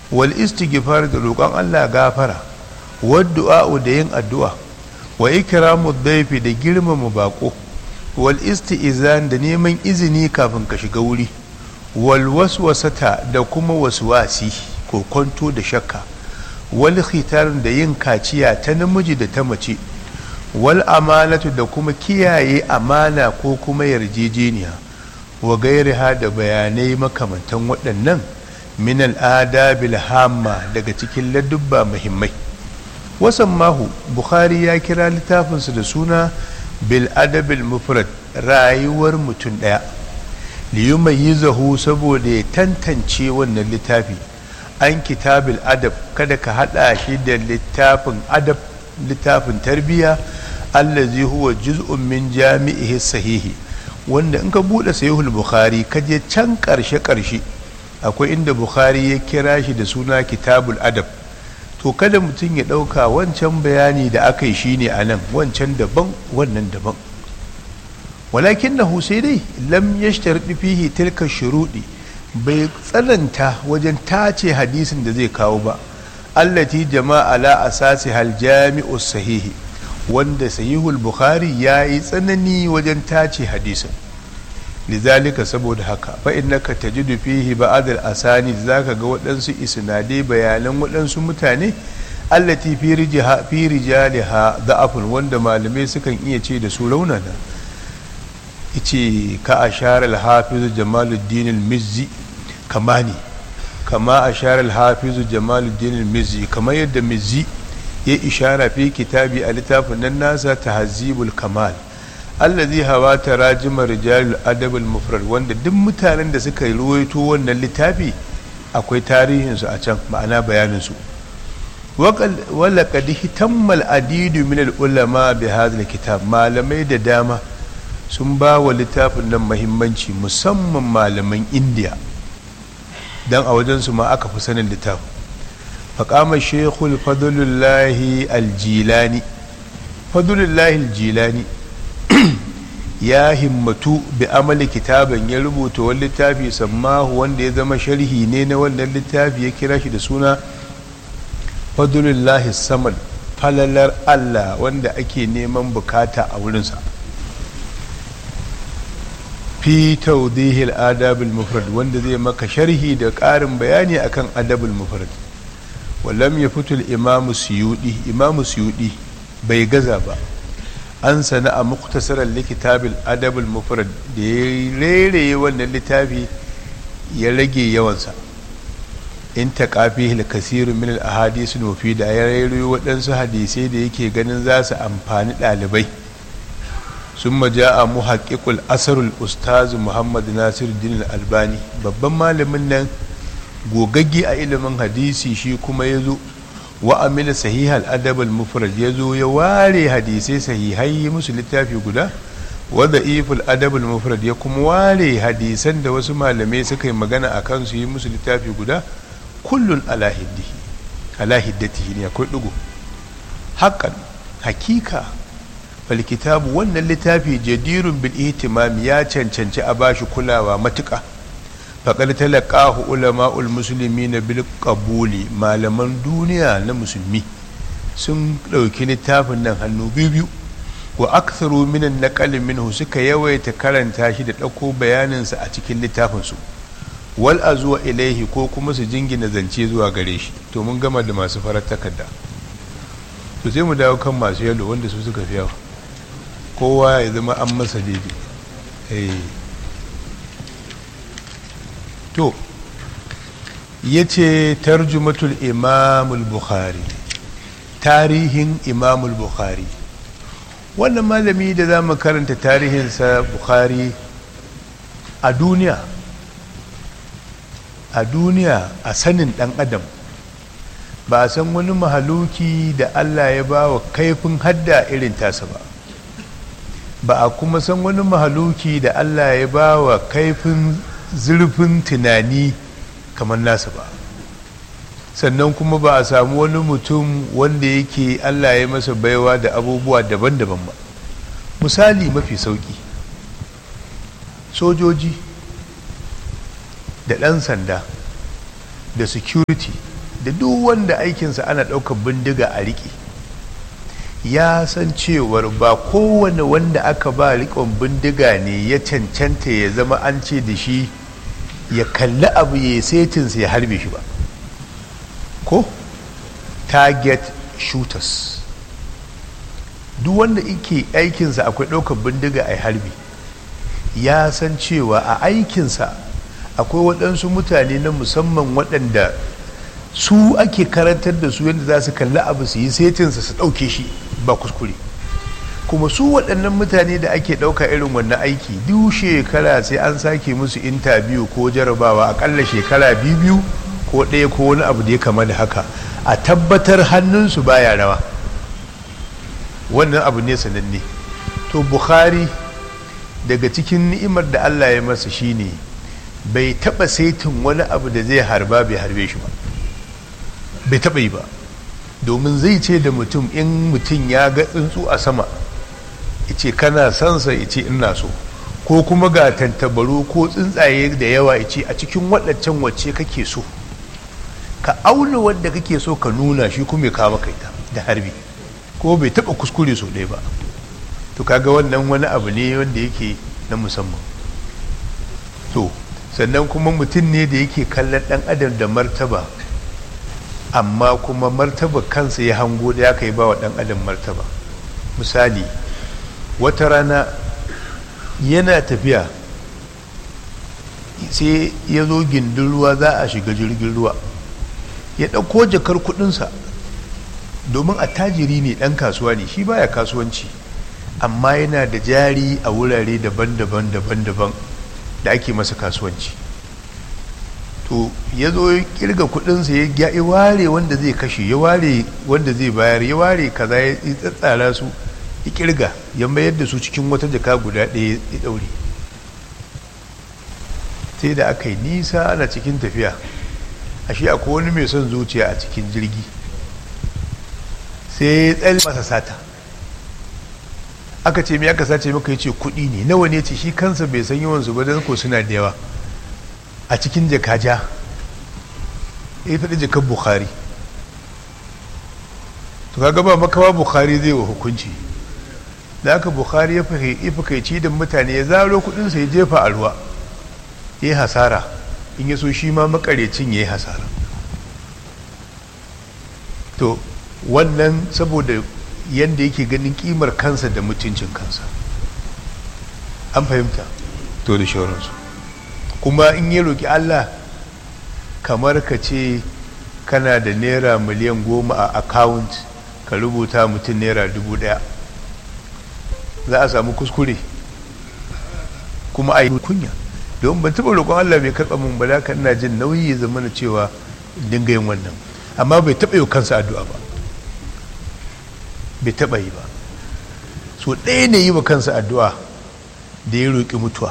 wal istighfar da roƙon Allah gafara waddu'a da yin addu'a wa ikramu dhaifi da girmama bako wal isti'izan da neman izini kafin ka shiga wuri wal waswasata da kuma waswasi ko kwanto da shakka wal khitar da yin kaciya ta namiji da ta mace wal amanatu da kuma kiyaye amana ko kuma yarjejeniya wa gairiha da bayanai makamantan waɗannan min al'adabil hamma daga cikin ladubba muhimmai wasan mahu bukhari ya kira littafinsa da suna bil adabil mufrad rayuwar mutum ɗaya liyumayyizahu saboda ya tantance wannan littafi an kitabil adab kada ka hada shi da littafin adab littafin tarbiyya allazi huwa juz'un min jami'ihi sahihi wanda in ka bude sahihul bukhari ka je can karshe karshe akwai inda bukhari ya kira shi da suna kitabul adab to kada mutum ya dauka wancan bayani da aka yi shine anan wancan daban wannan daban walakin na sai dai lam yashtarɗi fihi tilka shuruɗi bai tsananta wajen tace hadisin da zai kawo ba allati jama'a la asasi hal jami'u sahihi wanda sahihul bukhari ya yi tsanani wajen tace hadisin lizalika saboda haka fa innaka tajidu fihi ba'd al asani zaka ga waɗansu isnadai bayanan waɗansu mutane allati fi rijha fi rijaliha da'afun wanda malamai sukan iya ce da su raunana ice ka ashar al-hafiz jamaluddin al-mizzi kama ne kama ashar al-hafiz jamaluddin al-mizzi kamar yadda mizzi ya ishara fi kitabi a littafin nan nasa tahzibul kamal allazi hawa tarajima rijalul adab al-mufrad wanda duk mutanen da suka ruwaito wannan littafi akwai tarihin su a can ma'ana bayanin su wala qad hitammal adidu min al-ulama bi hadha al-kitab malamai da dama sun ba wa littafin nan mahimmanci musamman malaman indiya don a wajensu ma aka fi sanin littafin faƙamar shekul fadlullahi aljilani fadlullahi aljilani ya himmatu bi amali kitaban ya rubuta wani littafi sammahu wanda ya zama sharhi ne na wannan littafi ya kira shi da suna fadlullahi samad falalar allah wanda ake neman bukata a wurinsa fi tawdihil adabul mufrad wanda zai maka sharhi da ƙarin bayani akan adabul mufrad wallam ya fito imamu suyudi imamu suyudi bai gaza ba an sana a muktasarar likitabil adabul mufrad da ya rere wannan littafi ya rage yawansa in ta kafi kasiru min al-ahadisu nufi da ya rere waɗansu hadisai da yake ganin za su amfani ɗalibai ثم جاء محقق الأثر الأستاذ محمد ناصر الدين الألباني babban malamin nan gogagge a ilimin hadisi shi kuma ya zo wa amila sahihal adab al mufrad ya zo ya ware hadisai sahihai musu littafi guda wa da'iful adab al mufrad ya kuma ware hadisan da wasu malamai suka yi magana a kan su yi musu littafi guda kullun ala hiddihi ala hiddatihi ne akwai dugo hakan hakika falkitabu wannan littafi jadirun bil ihtimam ya cancanci a bashi kulawa matuƙa faƙar talaqahu ulama'ul muslimin bil qabuli malaman duniya na musulmi sun ɗauki littafin nan hannu biyu biyu wa aktharu minan naqal minhu suka yawaita karanta shi da ɗauko bayaninsa a cikin littafinsu wal azuwa ilaihi ko kuma su jingina zance zuwa gare shi to mun gama da masu farar takarda to sai mu dawo kan masu yalo wanda su suka fi yawa kowa ya zama an masa daidai to ya ce tarjumatul imamul bukhari tarihin imamul bukhari wannan malami da za mu karanta tarihinsa bukhari a duniya a duniya a sanin dan adam ba a san wani mahaluki da allah ya ba wa kaifin hadda irin tasa ba ba a kuma san wani mahaluki da Allah ya ba wa kaifin zurfin tunani kamar nasa ba sannan kuma ba a samu wani mutum wanda yake Allah ya masa baiwa da abubuwa daban-daban ba misali mafi sauki sojoji da ɗan sanda da security da duk wanda aikinsa ana ɗaukar bindiga a riƙe ya san cewar ba kowane wanda aka ba riƙon bindiga ne ya cancanta ya zama an ce da shi ya kalli abu ya setinsa ya harbe shi ba ko target shooters duk wanda ike aikinsa akwai ɗaukar bindiga a harbi ya san cewa a aikinsa akwai waɗansu mutane na musamman waɗanda su ake karantar da su yadda za su kalli abu su yi setinsa su ɗauke shi ba kuskure kuma su waɗannan mutane da ake ɗauka irin wannan aiki duk shekara sai an sake musu intabiyu ko jarabawa akalla shekara biyu ko ɗaya ko wani abu da ya kama da haka a tabbatar hannunsu baya rawa wannan abu ne sananne to bukhari daga cikin ni'imar da allah ya masa shine bai taɓa saitin wani abu da zai harba bai harbe shi ba bai taɓa yi ba domin zai ce da mutum in mutum ya ga tsuntsu a sama ice kana sansa ice ina so ko kuma ga tantabaru ko tsuntsaye da yawa ice a cikin waɗancan wacce kake so ka auna wanda kake so ka nuna shi kuma ya kawo kaita da harbi ko bai taɓa kuskure so ɗaya ba to kaga wannan wani abu ne wanda yake na musamman to sannan kuma mutum ne da yake kallon ɗan adam da martaba amma kuma martaba kansa ya hango da ya kai ba wa ɗan adam martaba misali wata rana yana tafiya sai ya zo gindin ruwa za a shiga jirgin ruwa ya ɗauko jakar kudinsa domin attajiri ne ɗan kasuwa ne shi baya kasuwanci amma yana da jari a wurare daban-daban daban-daban da ake masa kasuwanci to ya zo ya kirga kudinsa ya ya ware wanda zai kashe ya ware wanda zai bayar ya ware kaza ya tsatsara su ya kirga ya mayar da su cikin wata jaka guda ɗaya ya ɗaure sai da aka yi nisa ana cikin tafiya ashe akwai wani mai son zuciya a cikin jirgi sai ya tsalle masa sata aka ce mai aka sace maka ya ce kuɗi ne nawa ne ce shi kansa bai san yawansu ba don ko suna da yawa a cikin jakaja ya faɗi jakar bukhari to kaga ba makawa bukhari zai wa hukunci da aka bukhari ya fakaici da mutane ya zaro kudinsa ya jefa a ruwa ya yi hasara in ya so shi ma makarecin ya yi hasara to wannan saboda yadda yake ganin kimar kansa da mutuncin kansa an fahimta to da shauransu kuma in ya roƙi Allah kamar ka ce kana da naira miliyan goma a account ka rubuta mutum naira dubu ɗaya za a samu kuskure kuma a yi kunya don ban taɓa roƙon Allah bai karɓa mun ba da ina jin nauyi ya zama na cewa dinga yin wannan amma bai taɓa yi kansa addu'a ba bai taɓa yi ba so ɗaya ne yi wa kansa addu'a da ya roƙi mutuwa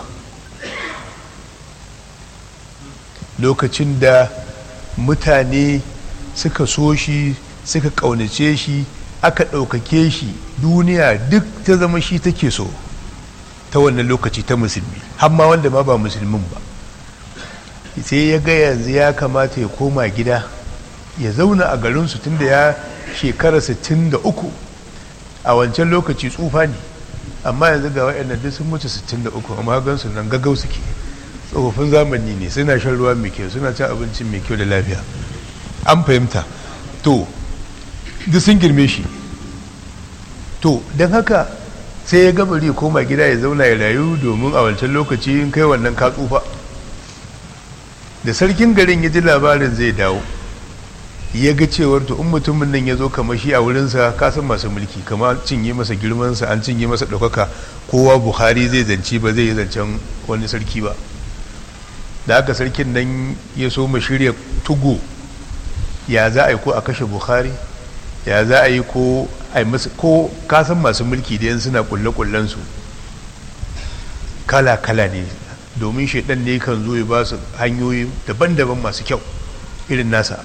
lokacin da mutane suka so shi suka ƙaunace shi aka ɗaukake shi duniya duk ta zama shi take so ta wannan lokaci ta musulmi hamma wanda ma ba musulmin ba sai ya ga yanzu ya kamata ya koma gida ya zauna a garinsu tunda ya shekara 63 a wancan lokaci tsufa ne amma yanzu ga waɗannan duk sun mutu 63 amma gansu nan gaggau suke tsofaffin zamani ne suna shan ruwa mai kyau suna cin abinci mai kyau da lafiya an fahimta to duk sun girme shi to don haka sai ya gabari koma gida ya zauna ya rayu domin a wancan lokaci in kai wannan ka tsufa da sarkin garin ya ji labarin zai dawo ya ga cewar to in mutumin nan ya zo kamar shi a wurinsa kasan masu mulki kama cinye masa girmansa an cinye masa ɗaukaka kowa buhari zai zance ba zai yi zancen wani sarki ba da haka sarkin nan ya so mu shirya tugu ya za a yi ko a kashe buhari ya za a yi ko a yi masu ko kasan masu mulki da yan suna kulle su kala-kala ne domin shaidan ne kan zo ya ba su hanyoyi daban-daban masu kyau irin nasa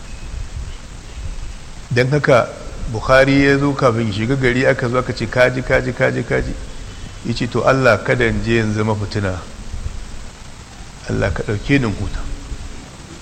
don haka bukhari ya zo kafin shiga gari aka zo aka ce kaji kaji kaji kaji ya ce to allah kada in je yanzu mafitina allah ka ɗauke ni huta